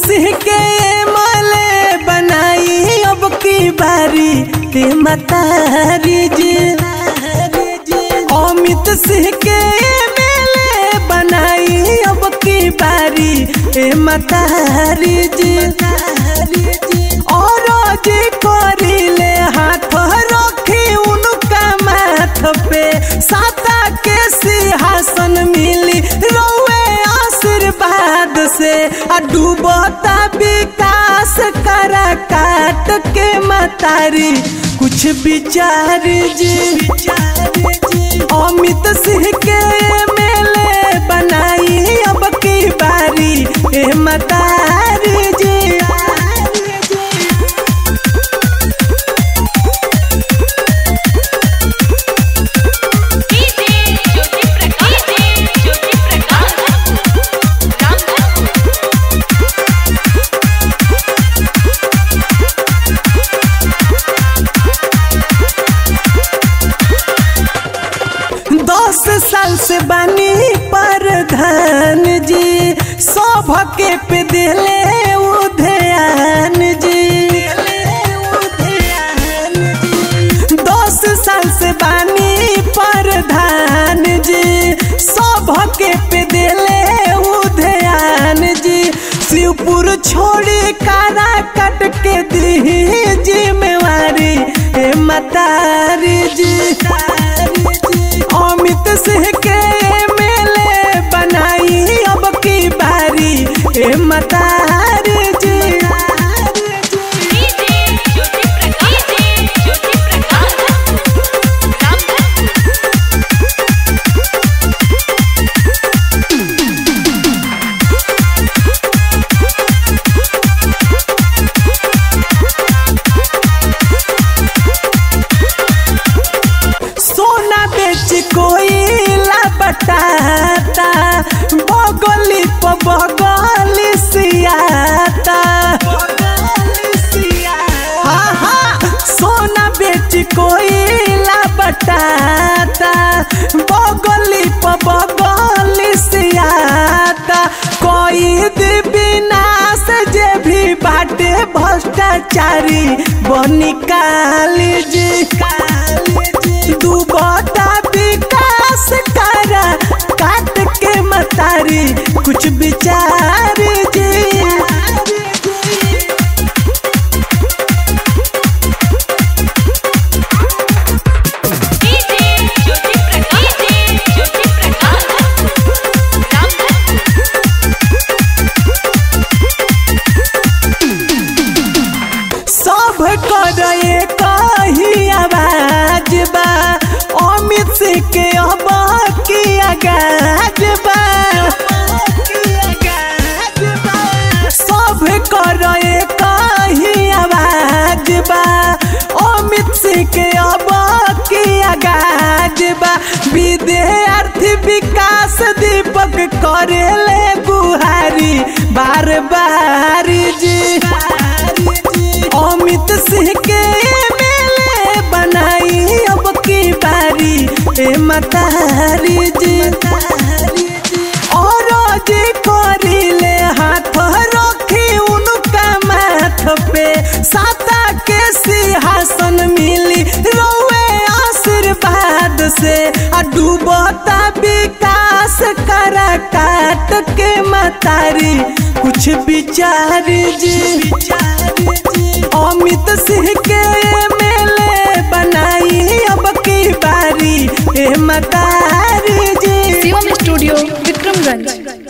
सिंह के माले बनाई अब की बारी ते मतारी जी अमित सिंह के मेले बनाई अब की बारी ए मतारी जी और जी करिले हाथ रखी उनका माथ पे साता के सिंहासन मिली रोए आशीर्वाद से आ डूबता विकास करा काट के मतारी कुछ विचार जी अमित सिंह के मेले बनाई अब की बारी ए मतारी जी डीजे ज्योति प्रकाश डीजे ज्योति प्रकाश रामधन दस साल से बनी प्रधान जी सौभके पे दिले उधयान जी दस साल से बनी प्रधान जी सौभके पे दिले उधयान जी शिवपुर छोड़ी कारा कट के दी जिम्मेवारी ए मतारी जी अमित सिंह के मेले बनाई अब की बारी ए मतारी जी डीजे ज्योति प्रकाश डीजे ज्योति प्रकाश रामधन सोना बेच कोई बटाता बगली प बगली सियाता हाँ हाँ सोना बेच कोई बटाता बगली प बगली सियाता कोई विनाश जे भी बाटे भ्रष्टाचारी बनी काली जी डूबता विकास करा काट के मतारी कुछ विचार जी डीजे ज्योति प्रकाश डीजे ज्योति प्रकाश रामधन सब करे कही आवाज बा अमित सिंह के अब की आगाज बा सब करे कही आवाज बा अमित सिंह के अब की आगाज बा विद्यार्थी विकास दीपक करे ले गुहारी बार बार जी अमित सिंह के मेले बनाई अब की बारी ए मतारी जी और जी करिले हाथ रखी उनका माथ पे साता के सिंहासन मिली रोए आशीर्वाद से आ डूबता विकास करा काट के मतारी कुछ विचार जी अमित सिंह के मेले बनाई अब की बारी ए मतारी जी शिवम स्टूडियो विक्रमगंज